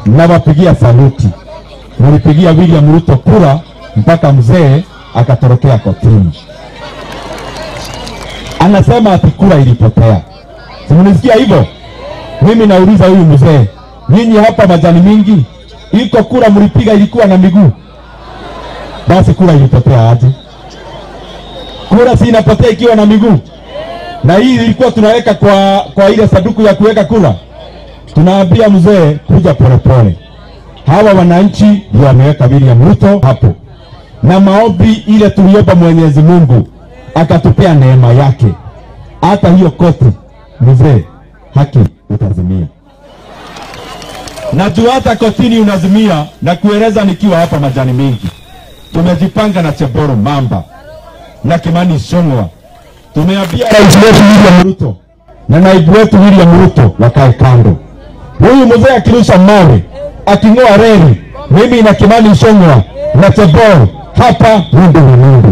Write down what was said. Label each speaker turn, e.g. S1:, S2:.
S1: nawapigia saluti. Mlipigia William Ruto kura mpaka mzee akatorokea kotini, anasema ati kura ilipotea. Simnisikia hivyo? Mimi nauliza huyu mzee, nyinyi hapa majani mingi, iko kura mlipiga ilikuwa na miguu? Basi kura ilipotea aje? Kura si inapotea ikiwa na miguu? Na hii ilikuwa tunaweka kwa, kwa ile sanduku ya kuweka kura. Tunaambia mzee, kuja polepole. Hawa wananchi ndio wameweka William Ruto hapo, na maombi ile tuliomba Mwenyezi Mungu akatupea neema yake, hata hiyo koti mzee, haki utazimia. Najua hata kotini unazimia, na kueleza nikiwa hapa majani mingi, tumejipanga na Cheboro Mamba na Kimani Ichung'wah tumeambia rais wetu William Ruto na naibu wetu William Ruto wakae kando. Huyu mzee akirusha mawe aking'oa reli, mimi na Kimani Ichung'wah na Chebor hapa rundu ni rundu.